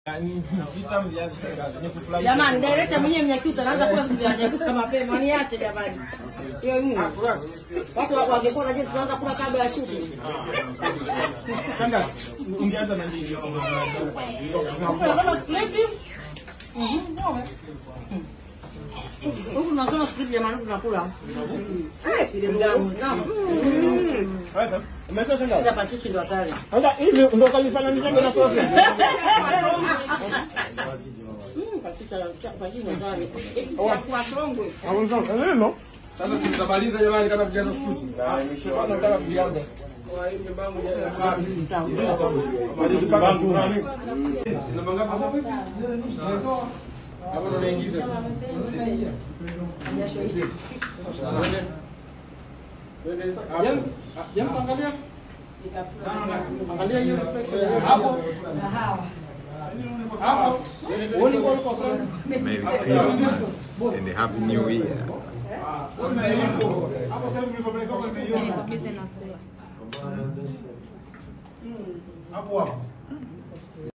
Jamani, director mwenyewe Mnyakyusa anaanza kula vitu vya Mnyakyusa kama mapema, niache jamani. Hiyo nini? Watu wa- wangekuwa wanajua tunaanza kula kabla ya shooting. ungeanza na nini? Huku tunasoma script jamani, huku tunakula. Filamu. Naam. Sasa, umesema shangazi? Hata pachichi ndo hatari. Sasa hivi ndio kalifananisha na sosi. Mm, pachichi pachichi ndo hatari. Kwa songwe. Neno? Sasa si tutamaliza jamani kama vijana skuti. Bwana nataka kuanza. Namba ngapi sasa? Hapo ndo naingiza. James, James angalia. Angalia hiyo respect. Hapo. Hapo. Uone kwa kwa front. Merry Christmas and a Happy New Year. hapo hapo